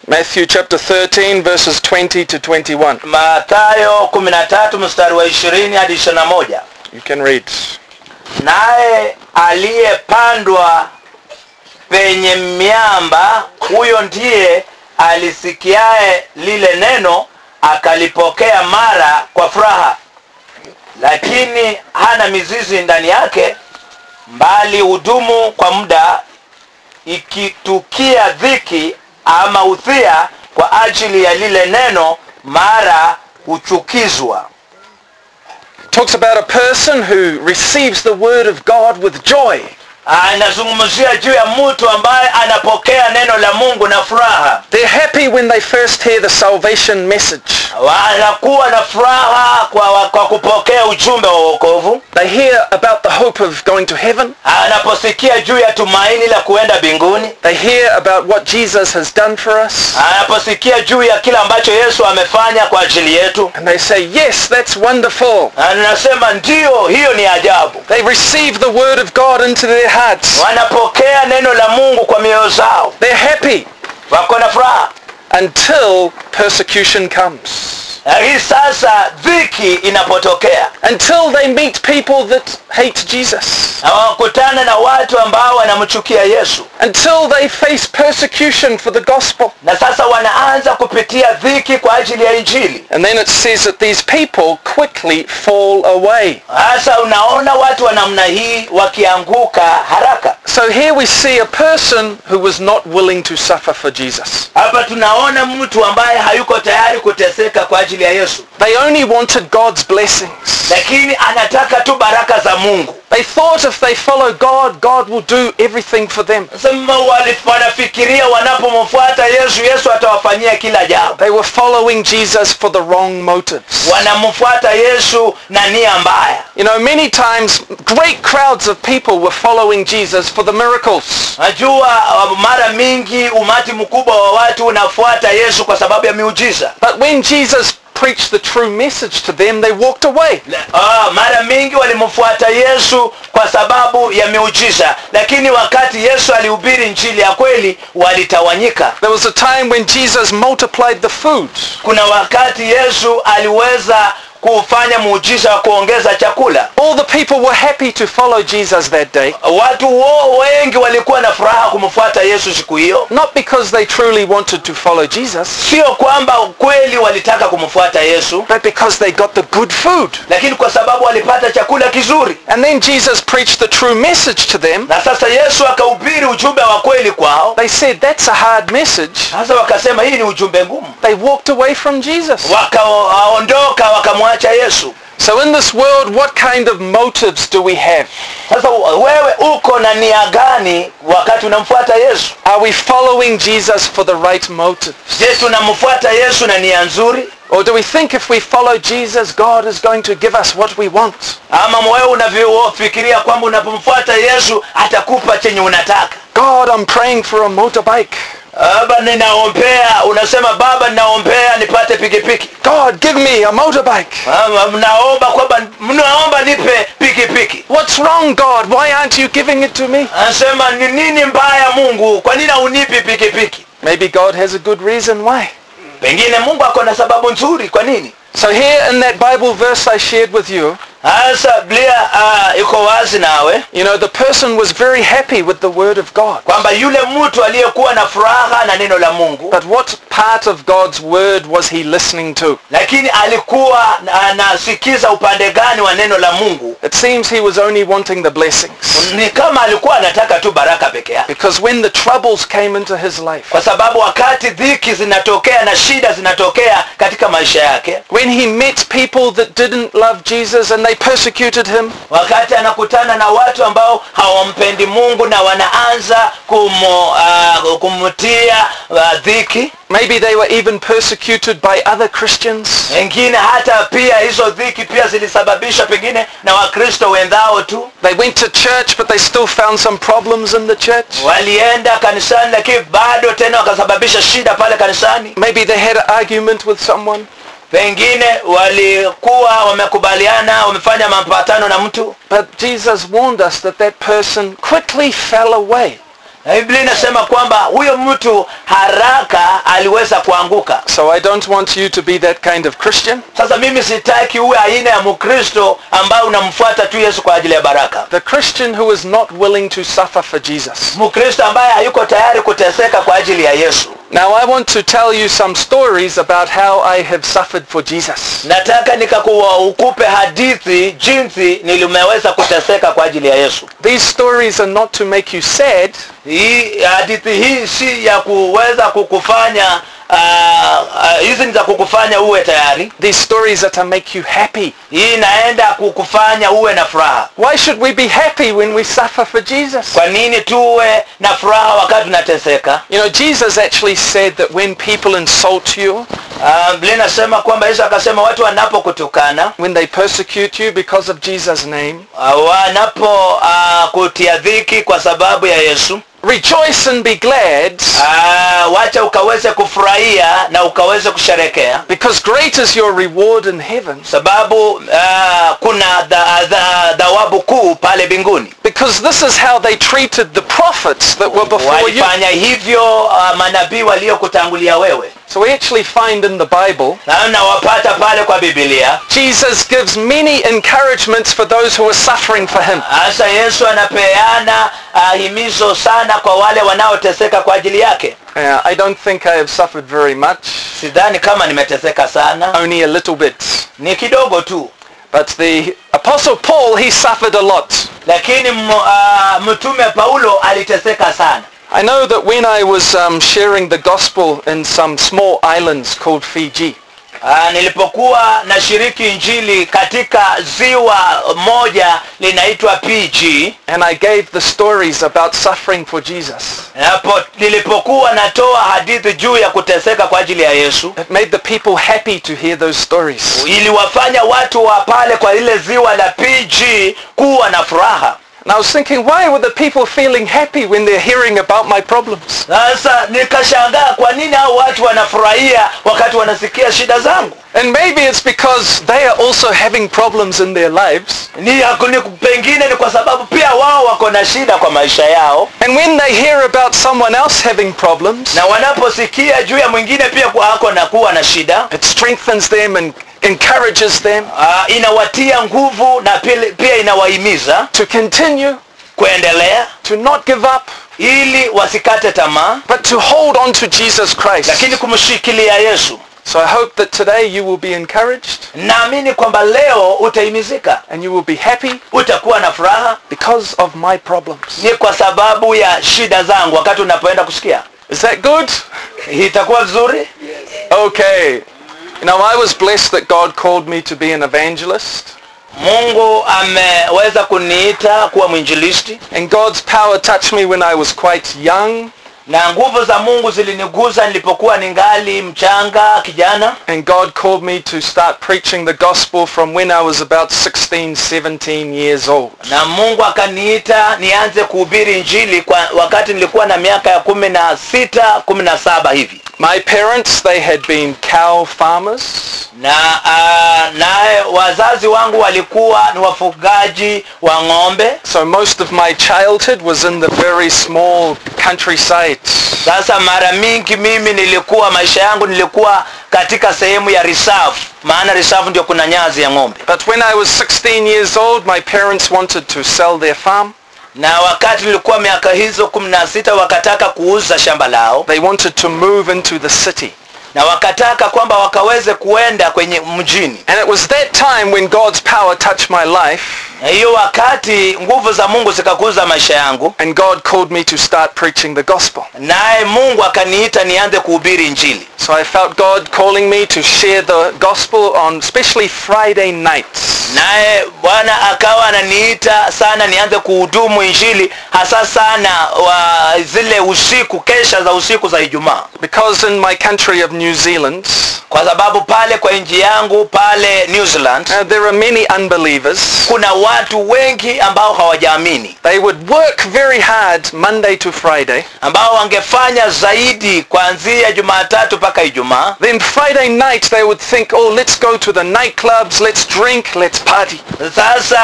Matthew chapter 13 verses 20 to 21. Mathayo 13 mstari wa 20 hadi 21. You can read. Naye aliyepandwa penye miamba, huyo ndiye alisikiaye lile neno akalipokea mara kwa furaha, lakini hana mizizi ndani yake, mbali hudumu kwa muda, ikitukia dhiki ama udhia kwa ajili ya lile neno, mara huchukizwa. Talks about a person who receives the word of God with joy. Anazungumzia juu ya mtu ambaye anapokea neno la Mungu na furaha. They're happy when they first hear the salvation message. wanakuwa na furaha kwa, kwa kupokea ujumbe wa wokovu They hear about the hope of going to heaven. anaposikia juu ya tumaini la kuenda mbinguni They hear about what Jesus has done for us. anaposikia juu ya kile ambacho yesu amefanya kwa ajili yetu And they say, yes, that's wonderful. anasema ndiyo hiyo ni ajabu They receive the word of God into their hearts. wanapokea neno la mungu kwa mioyo zao They're happy wako na furaha until persecution comes. lakini sasa dhiki inapotokea Until they meet people that hate Jesus. na wakutana na watu ambao wanamchukia yesu Until they face persecution for the gospel. na sasa wanaanza kupitia dhiki kwa ajili ya injili And then it says that these people quickly fall away. sasa unaona watu wa namna hii wakianguka haraka So here we see a person who was not willing to suffer for Jesus. hapa tunaona mtu ambaye hayuko tayari kuteseka kwa ajili ya yesu They only wanted God's blessings. lakini anataka tu baraka za mungu They thought if they follow God, God will do everything for them. sema wali- wanafikiria wanapomfuata yesu yesu atawafanyia kila jambo They were following Jesus for the wrong motives. wanamfuata yesu na nia mbaya You know, many times great crowds of people were following Jesus for the miracles. najua uh, mara mingi umati mkubwa wa watu unafuata yesu kwa sababu ya miujiza But when Jesus preached the true message to them, they walked away. Ah, mara mingi walimfuata yesu kwa sababu ya miujiza lakini wakati yesu alihubiri njili ya kweli walitawanyika There was a time when Jesus multiplied the food. kuna wakati yesu aliweza kufanya muujiza wa kuongeza chakula All the people were happy to follow Jesus that day, watu wo wengi walikuwa na furaha kumfuata yesu siku hiyo not because they truly wanted to follow Jesus, sio kwamba kweli walitaka kumfuata yesu but because they got the good food. lakini kwa sababu walipata chakula kizuri And then Jesus preached the true message to them. na sasa yesu akahubiri ujumbe wa kweli kwao They said, that's a hard message. sasa wakasema hii ni ujumbe ngumu They walked away from Jesus. wakaondoka wakamwacha yesu So in this world, what kind of motives do we have? sasa wewe uko na nia gani wakati unamfuata yesu Are we following Jesus for the right motives? je tunamfuata yesu na nia nzuri Or do we think if we follow Jesus, God is going to give us what we want? ama wewe unavyofikiria kwamba unapomfuata yesu atakupa chenye unataka God, I'm praying for a motorbike. baba ninaombea unasema baba ninaombea nipate pikipiki God, give me a motorbike. Ama mnaomba kwamba mnaomba nipe pikipiki What's wrong, God? Why aren't you giving it to me? anasema ni nini mbaya mungu kwa nini haunipi pikipiki Maybe God has a good reason why. pengine mungu ako na sababu nzuri kwa nini So here in that Bible verse I shared with you, hasa biblia uh, iko wazi nawe you know, the person was very happy with the word of God. kwamba yule mtu aliyekuwa na furaha na neno la mungu But what part of God's word was he listening to? lakini alikuwa anasikiza upande gani wa neno la mungu It seems he was only wanting the blessings. ni kama alikuwa anataka tu baraka peke yake Because when the troubles came into his life, kwa sababu wakati dhiki zinatokea na shida zinatokea katika maisha yake when he met people that didn't love Jesus and they persecuted him, wakati anakutana na watu ambao hawampendi mungu na wanaanza kumo, uh, kumtia uh, dhiki maybe they were even persecuted by other Christians. wengine hata pia hizo dhiki pia zilisababishwa pengine na wakristo wenzao tu They went to church but they still found some problems in the church. walienda kanisani lakini bado tena wakasababisha shida pale kanisani Maybe they had an argument with someone. pengine walikuwa wamekubaliana wamefanya mapatano na mtu But Jesus warned us that that person quickly fell away. na biblia inasema kwamba huyo mtu haraka aliweza kuanguka So I don't want you to be that kind of Christian. sasa mimi sitaki uwe aina ya mkristo ambaye unamfuata tu yesu kwa ajili ya baraka The Christian who is not willing to suffer for Jesus. mkristo ambaye hayuko tayari kuteseka kwa ajili ya yesu Now I want to tell you some stories about how I have suffered for Jesus. nataka nikakuwa ukupe hadithi jinsi nilimeweza kuteseka kwa ajili ya yesu These stories are not to make you sad, hii hadithi hii si ya kuweza kukufanya ah, ah, hizi ni za kukufanya uwe tayari these stories are to make you happy. hii inaenda kukufanya uwe na furaha Why should we be happy when we suffer for Jesus? kwa nini tuwe na furaha wakati tunateseka You know, Jesus actually said that when people insult you, Ah, biblia inasema kwamba yesu akasema watu wanapokutukana when they persecute you because of Jesus' name, ah, wanapo ah, kutia dhiki kwa sababu ya yesu rejoice and be glad ah, wacha ukaweze kufurahia na ukaweze kusherekea because great is your reward in heaven. sababu ah, kuna dha- dha- dhawabu kuu pale mbinguni Because this is how they treated the prophets that were before you. walifanya hivyo uh, manabii waliokutangulia wewe So we actually find in the Bible, na nawapata pale kwa bibilia Jesus gives many encouragements for those who are suffering for him. hasa yesu anapeana uh, himizo sana kwa wale wanaoteseka kwa ajili yake Uh, I don't think I have suffered very much, sidhani kama nimeteseka sana only a little bit. ni kidogo tu But the Apostle Paul, he suffered a lot. lakini m- uh, mtume paulo aliteseka sana I know that when I was um, sharing the gospel in some small islands called Fiji, uh, nilipokuwa nashiriki injili katika ziwa moja linaitwa pg and I gave the stories about suffering for Jesus, Napo, nilipokuwa natoa hadithi juu ya kuteseka kwa ajili ya yesu it made the people happy to hear those stories. iliwafanya watu wa pale kwa lile ziwa la pg kuwa na furaha And I was thinking, why were the people feeling happy when they're hearing about my problems? sasa nikashangaa kwa nini hao watu wanafurahia wakati wanasikia shida zangu And maybe it's because they are also having problems in their lives. ni, ni pengine ni kwa sababu pia wao wako na shida kwa maisha yao And when they hear about someone else having problems, na wanaposikia juu ya mwingine pia kuwa ako na kuwa na shida it strengthens them and encourages them uh, inawatia nguvu na pia, pia inawahimiza to continue, kuendelea to not give up, ili wasikate tamaa but to hold on to Jesus Christ. lakini kumshikilia yesu So I hope that today you will be encouraged naamini kwamba leo utahimizika and you will be happy utakuwa na furaha because of my problems. ni kwa sababu ya shida zangu wakati unapoenda kusikia Is that good? itakuwa vizuri Okay. You know, I was blessed that God called me to be an evangelist. mungu ameweza kuniita kuwa mwinjilisti And God's power touched me when I was quite young. na nguvu za mungu ziliniguza nilipokuwa ningali mchanga kijana And God called me to start preaching the gospel from when I was about 16, 17 years old. na mungu akaniita nianze kuhubiri injili kwa wakati nilikuwa na miaka ya kumi na sita kumi na saba hivi My parents, they had been cow farmers. na uh, naye wazazi wangu walikuwa ni wafugaji wa ng'ombe So most of my childhood was in the very small countryside. sasa mara mingi mimi nilikuwa maisha yangu nilikuwa katika sehemu ya reserve maana reserve ndio kuna nyazi ya ng'ombe But when I was 16 years old, my parents wanted to sell their farm. na wakati nilikuwa miaka hizo kumi na sita wakataka kuuza shamba lao They wanted to move into the city. na wakataka kwamba wakaweze kuenda kwenye mjini And it was that time when God's power touched my life na hiyo wakati nguvu za mungu zikakuza maisha yangu and God called me to start preaching the gospel. naye mungu akaniita nianze kuhubiri injili So I felt God calling me to share the gospel on especially Friday nights. naye bwana akawa ananiita sana nianze kuhudumu injili hasa sana wa zile usiku kesha za usiku za ijumaa Because in my country of New Zealand, kwa sababu pale kwa nchi yangu pale new zealand uh, there are many unbelievers kuna watu wengi ambao hawajaamini They would work very hard Monday to Friday. ambao wangefanya zaidi kuanzia jumatatu mpaka ijumaa Then Friday night they would think, oh, let's go to the nightclubs, let's drink, let's party. sasa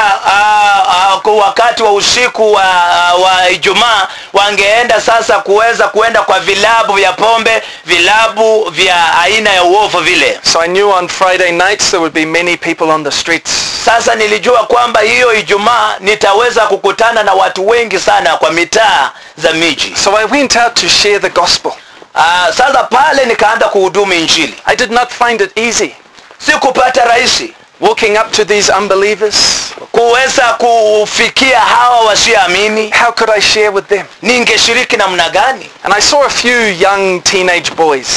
uh, uh, kwa wakati wa usiku wa, wa ijumaa wangeenda sasa kuweza kuenda kwa vilabu vya pombe vilabu vya aina ya uovu vile So I knew on Friday nights there would be many people on the streets. sasa nilijua kwamba hiyo ijumaa nitaweza kukutana na watu wengi sana kwa mitaa za miji So I went out to share the gospel. uh, sasa pale nikaanza kuhudumu injili I did not find it easy sikupata rahisi walking up to these unbelievers. kuweza kufikia hawa wasioamini How could I share with them? ningeshiriki namna gani And I saw a few young teenage boys.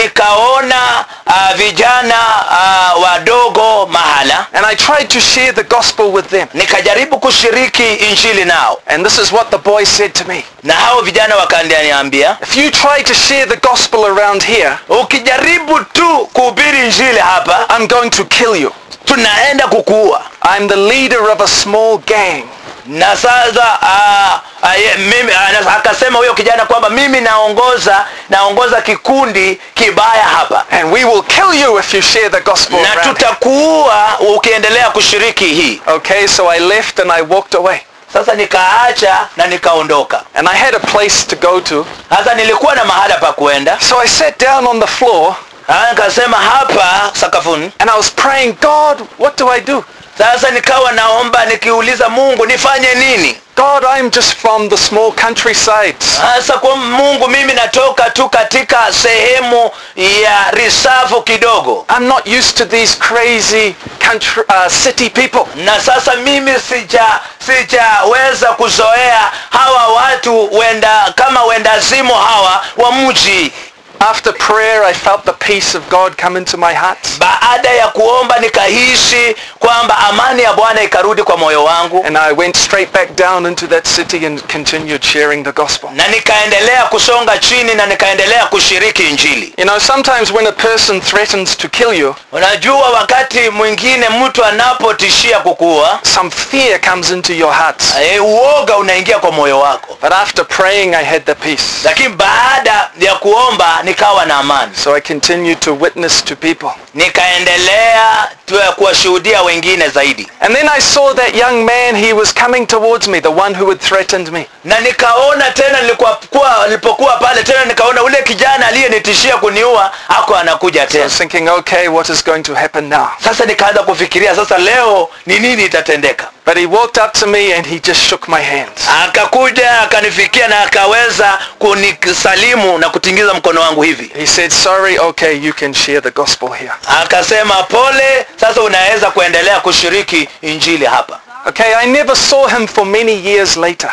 nikaona uh, vijana uh, wadogo mahala And I tried to share the gospel with them. nikajaribu kushiriki injili nao And this is what the boys said to me. na hao vijana wakaniambia If you try to share the gospel around here, ukijaribu tu kuhubiri injili hapa I'm going to kill you. tunaenda kukuua I'm the leader of a small gang. na sasa uh, uh, ye- mimi uh, akasema huyo kijana kwamba mimi naongoza naongoza kikundi kibaya hapa And we will kill you if you share the gospel na around here. tutakuua ukiendelea kushiriki hii Okay, so I left and I walked away. sasa nikaacha na nikaondoka And I had a place to go to. sasa nilikuwa na mahala pa kuenda So I sat down on the floor Ah, nikasema hapa sakafuni and I was praying, God, what do I do? sasa nikawa naomba nikiuliza mungu nifanye nini God, I'm just from the small countrysides. sasa kwa mungu mimi natoka tu katika sehemu ya risafu kidogo I'm not used to these crazy country, uh, city people. na sasa mimi sija sijaweza kuzoea hawa watu wenda kama wendazimu hawa wa mji After prayer, I felt the peace of God come into my heart. baada ya kuomba nikahisi kwamba amani ya bwana ikarudi kwa moyo wangu And I went straight back down into that city and continued sharing the gospel. na nikaendelea kusonga chini na nikaendelea kushiriki injili You know, sometimes when a person threatens to kill you, unajua wakati mwingine mtu anapotishia kukuua some fear comes into your heart. e, uoga unaingia kwa moyo wako But after praying, I had the peace. lakini baada ya kuomba nikawa na amani So I continued to witness to people. nikaendelea tu ya kuwashuhudia wengine zaidi And then I saw that young man, he was coming towards me, the one who had threatened me. na nikaona tena nilikuwa kuwa- nilipokuwa pale tena nikaona ule kijana aliyenitishia kuniua ako anakuja I tena was thinking, okay, what is going to happen now? sasa nikaanza kufikiria sasa leo ni nini itatendeka But he walked up to me and he just shook my hands. akakuja akanifikia na akaweza kunisalimu na kutingiza mkono wangu hivi He said, sorry, okay, you can share the gospel here. akasema pole sasa unaweza kuendelea kushiriki injili hapa Okay, I never saw him for many years later.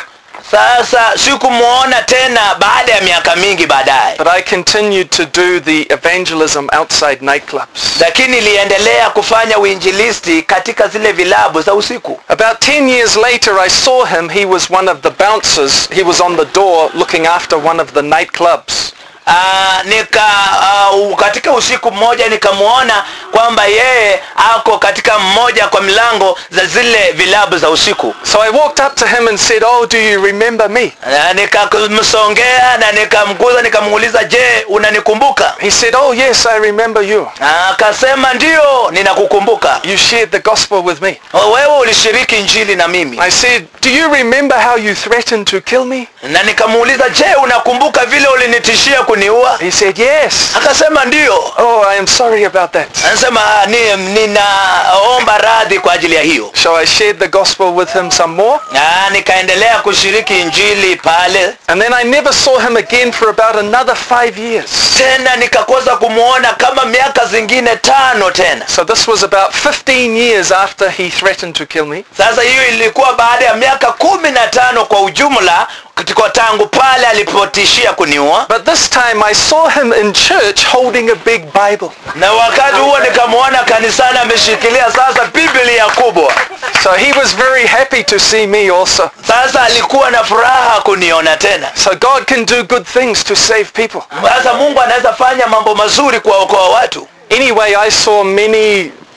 sasa sikumwona tena baada ya miaka mingi baadaye But I continued to do the evangelism outside nightclubs. lakini niliendelea kufanya uinjilisti katika zile vilabu za usiku About 10 years later, I saw him. He was one of the bouncers. He was on the door looking after one of the nightclubs. Uh, nika uh, katika usiku mmoja nikamwona kwamba yeye ako katika mmoja kwa milango za zile vilabu za usiku So I walked up to him and said, oh, do you remember me? na nikamsongea na nikamguza nikamuuliza je unanikumbuka He said, oh, yes, I remember you. akasema ndio ninakukumbuka You shared the gospel with me. wewe ulishiriki injili na mimi I said, do you remember how you threatened to kill me? na nikamuuliza je unakumbuka vile ulinitishia kuniua He said, yes. akasema ndio Oh, I am sorry about that. anasema ni, ninaomba radhi kwa ajili ya hiyo So I shared the gospel with him some more. na nikaendelea kushiriki injili pale And then I never saw him again for about another five years. tena nikakosa kumwona kama miaka zingine tano tena So this was about 15 years after he threatened to kill me. sasa hiyo ilikuwa baada ya miaka kumi na tano kwa ujumla katika tangu pale alipotishia kuniua But this time I saw him in church holding a big Bible. na wakati huo nikamwona kanisani ameshikilia sasa biblia kubwa So he was very happy to see me also. sasa alikuwa na furaha kuniona tena So God can do good things to save people. sasa mungu anaweza fanya mambo mazuri kuwaokoa watu Anyway, I saw many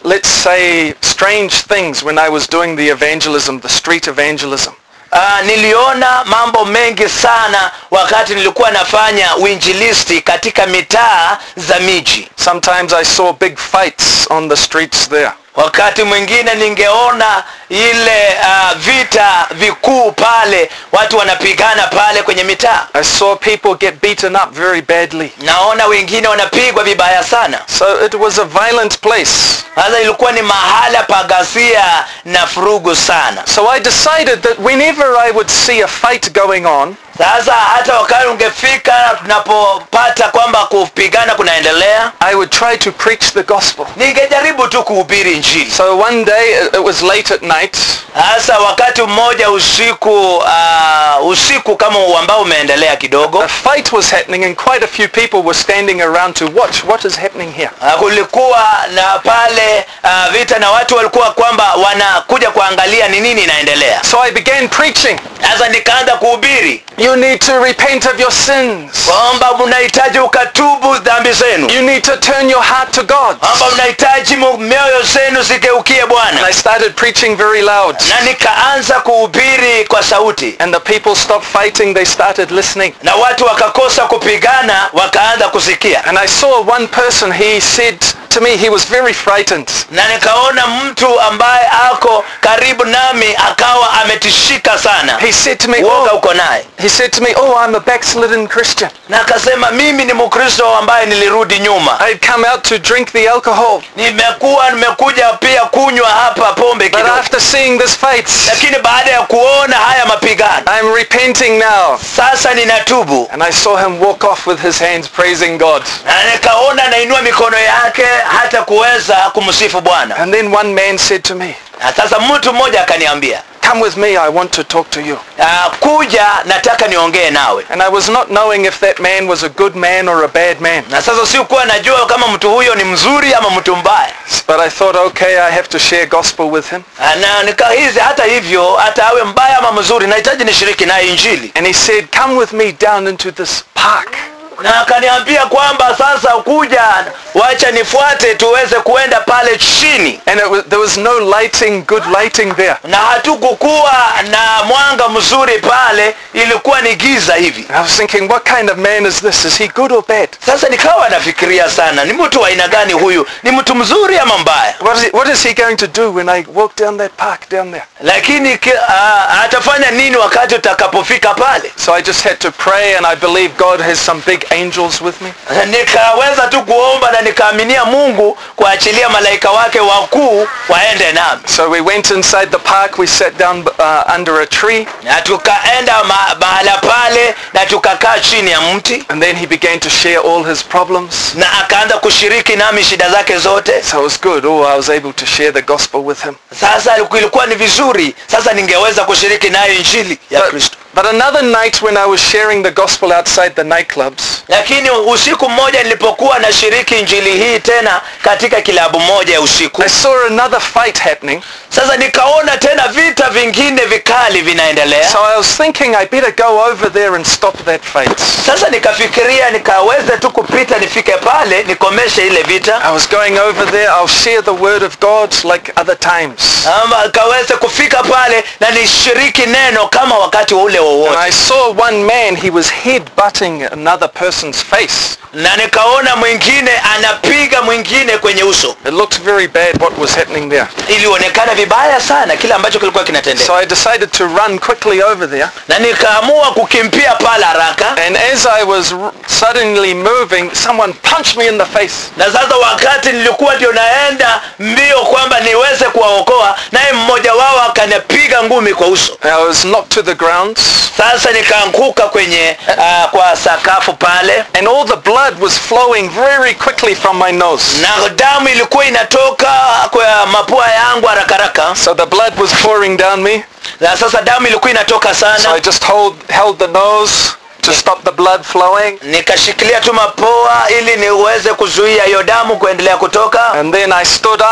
let's say, strange things when I was doing the evangelism, the street evangelism. Uh, niliona mambo mengi sana wakati nilikuwa nafanya uinjilisti katika mitaa za miji Sometimes I saw big fights on the streets there. wakati mwingine ningeona ile uh, vita vikuu pale watu wanapigana pale kwenye mitaa I saw people get beaten up very badly. naona wengine wanapigwa vibaya sana So it was a violent place. sasa ilikuwa ni mahala pa ghasia na furugu sana So I decided that whenever I would see a fight going on, sasa hata wakati ungefika tunapopata kwamba kupigana kunaendelea I would try to preach the gospel. ningejaribu tu kuhubiri njili So one day, it it was late at night, hasa wakati mmoja usiku uh, usiku kama ambao umeendelea kidogo a fight was happening and quite a few people were standing around to watch what is happening here. uh, kulikuwa na pale uh, vita na watu walikuwa kwamba wanakuja kuangalia ni nini inaendelea So I began preaching. sasa nikaanza kuhubiri You need to repent of your sins. kwamba mnahitaji ukatubu dhambi zenu You need to turn your heart to God. kwamba mnahitaji mu- mioyo zenu zigeukie And bwana I started preaching very loud. na nikaanza kuhubiri kwa sauti And the people stopped fighting, they started listening. na watu wakakosa kupigana wakaanza kusikia And I saw one person, he said to me, he was very frightened. na nikaona mtu ambaye ako karibu nami akawa ametishika sana He said to me, uoga oh, uko naye he said to me, oh, I'm a backslidden Christian. na akasema mimi ni mkristo ambaye nilirudi nyuma I'd come out to drink the alcohol. nimekuwa nimekuja pia kunywa hapa pombe But kidogo after seeing this fight, lakini baada ya kuona haya mapigano I'm repenting now. sasa ninatubu And I saw him walk off with his hands praising God. na nikaona nainua mikono yake hata kuweza kumsifu bwana And then one man said to me, na sasa mtu mmoja akaniambia come with me, I want to talk to you. uh, kuja nataka niongee nawe And I was not knowing if that man was a good man or a bad man. na sasa sikuwa najua kama mtu huyo ni mzuri ama mtu mbaya But I thought, okay, I have to share gospel with him. Ah, na nikahizi hata hivyo hata awe mbaya ama mzuri nahitaji nishiriki naye injili And he said, come with me down into this park. na akaniambia kwamba sasa kuja wacha nifuate tuweze kuenda pale chini And it was, there was no lighting, good lighting there. na hatukukuwa na mwanga mzuri pale ilikuwa ni giza hivi And I was thinking, what kind of man is this? Is he good or bad? sasa nikawa nafikiria sana ni mtu wa aina gani huyu ni mtu mzuri ama mbaya What is, he, what is he going to do when I walk down that park down there? lakini ki- ah, atafanya nini wakati utakapofika pale So I just had to pray and I believe God has some big angels with me. nikaweza tu kuomba na nikaaminia mungu kuachilia malaika wake wakuu waende nami So we went inside the park, we sat down uh, under a tree na tukaenda ma- mahala pale na tukakaa chini ya mti and then he began to share all his problems. na akaanza kushiriki nami shida zake zote So it was good. Oh, I was able to share the gospel with him. sasa ilikuwa ni vizuri sasa ningeweza kushiriki nayo injili ya kristo But, but another night when I was sharing the gospel outside the nightclubs, lakini usiku mmoja nilipokuwa nashiriki injili hii tena katika kilabu moja ya usiku I saw another fight happening. sasa nikaona tena vita vingine vikali vinaendelea So I was thinking I better go over there and stop that fight. sasa nikafikiria nikaweze tu kupita nifike pale nikomeshe ile vita I was going over there, I'll share the word of God like other times. ama kaweze kufika pale na nishiriki neno kama wakati ule And wowote I saw one man, he was head-butting another person's face. na nikaona mwingine anapiga mwingine kwenye uso It looked very bad what was happening there. ilionekana vibaya sana kile ambacho kilikuwa kinatendeka So I decided to run quickly over there. na nikaamua kukimbia pale haraka And as I was r- suddenly moving, someone punched me in the face. na sasa wakati nilikuwa ndio naenda mbio kwamba niweze kuwaokoa naye mmoja wao akanipiga ngumi kwa uso I was knocked to the ground. sasa nikaanguka kwenye uh, kwa sakafu pale And all the blood was flowing very quickly from my nose. na damu ilikuwa inatoka kwa mapua yangu haraka haraka So the blood was pouring down me. na sasa damu ilikuwa inatoka So I sana just hold, held the nose to stop the blood flowing. nikashikilia tu mapua ili niweze kuzuia hiyo damu kuendelea kutoka And then I stood up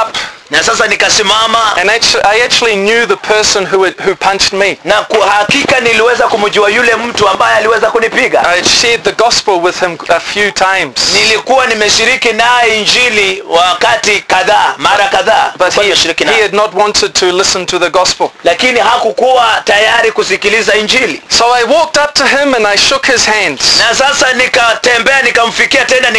na sasa nikasimama and actually, I actually knew the person who, had, who punched me. na kwa hakika niliweza kumjua yule mtu ambaye aliweza kunipiga I had shared the gospel with him a few times. nilikuwa nimeshiriki naye injili wakati kadhaa mara kadhaa But Kwa he, nimeshiriki he naye. had not wanted to listen to the gospel. lakini hakukuwa tayari kusikiliza injili So I walked up to him and I shook his hands. na sasa nikatembea nikamfikia tena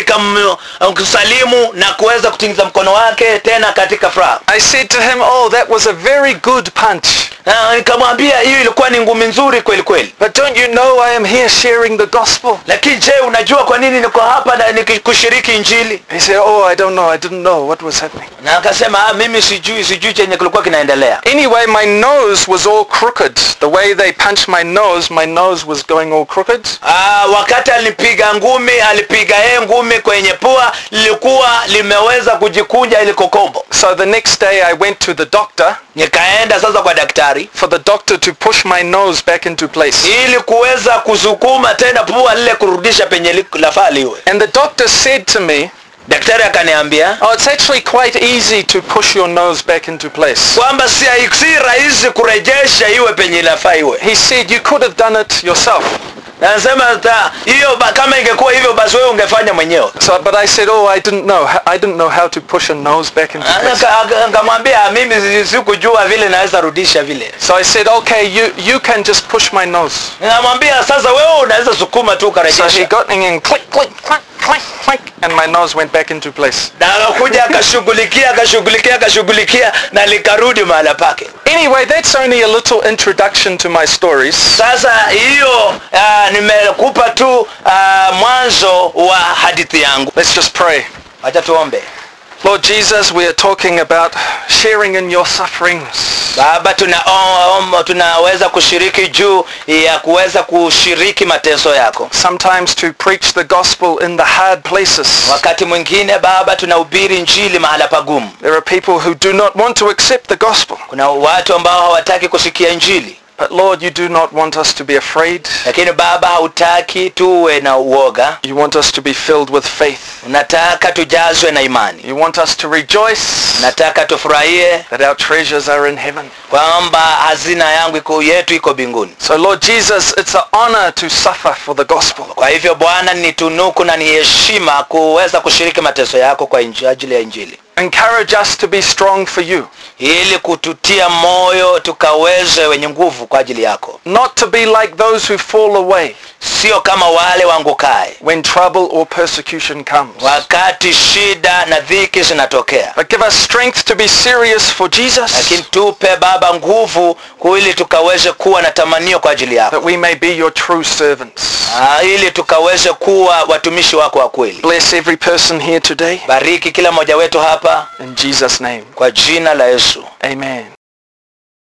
nikamsalimu na kuweza kutingiza mkono wake tena katika furaha I said to him, oh, that was a very good punch. na nikamwambia hiyo ilikuwa ni ngumi nzuri kweli kweli But don't you know I am here sharing the gospel? lakini je unajua kwa nini niko hapa na nikikushiriki injili He said, oh, I don't know. I didn't know what was happening. na akasema ah, mimi sijui sijui chenye kilikuwa kinaendelea Anyway, my nose was all crooked. The way they punched my nose, my nose was going all crooked. Ah, wakati alipiga ngumi alipiga yeye ngumi kwenye pua lilikuwa limeweza kujikunja ili kokombo So the next day I went to the doctor nikaenda sasa kwa daktari for the doctor to push my nose back into place. ili kuweza kusukuma tena pua lile kurudisha penye li- lafaa liwe And the doctor said to me, daktari akaniambia oh, it's actually quite easy to push your nose back into place. kwamba si, si rahisi kurejesha iwe penye lafaa iwe He said, you could have done it yourself. Na nasema ta- hiyo ba- kama ingekuwa hivyo basi wewe ungefanya mwenyewe So, but I said, oh, I didn't know. I didn't know how to push a nose back into place. Aka- aka- Nikamwambia mimi si- sikujua vile naweza rudisha vile So I said, okay, you, you can just push my nose. Nikamwambia sasa wewe unaweza sukuma tu So he ukarejesha got me in click, click, click, click, click, and my nose went back into place. na akakuja akashughulikia akashughulikia akashughulikia na likarudi mahala pake Anyway, that's only a little introduction to my stories. sasa hiyo uh, nimekupa tu uh, mwanzo wa hadithi yangu Let's just pray. wacha tuombe Lord Jesus, we are talking about sharing in your sufferings. baba tuna, um, tunaweza kushiriki juu ya kuweza kushiriki mateso yako Sometimes to preach the gospel in the hard places. wakati mwingine baba tunahubiri njili mahala pagumu There are people who do not want to accept the gospel. kuna watu ambao hawataki kusikia injili But Lord, you do not want us to be afraid. lakini baba hautaki tuwe na uoga You want us to be filled with faith. unataka tujazwe na imani You want us to rejoice nataka tufurahie that our treasures are in heaven. kwamba hazina yangu iko yetu iko mbinguni So Lord Jesus, it's an honor to suffer for the gospel. kwa hivyo bwana ni tunuku na ni heshima kuweza kushiriki mateso yako kwa inji, ajili ya injili Encourage us to be strong for you. ili kututia moyo tukaweze wenye nguvu kwa ajili yako Not to be like those who fall away sio kama wale wangukae when trouble or persecution comes. wakati shida na dhiki zinatokea But give us strength to be serious for Jesus, lakini tupe baba nguvu ili tukaweze kuwa na tamanio kwa ajili yako that we may be your true servants. Ah, ili tukaweze kuwa watumishi wako wa kweli Bless every person here today. bariki kila mmoja wetu hapa In Jesus' name, kwa jina la yesu amen.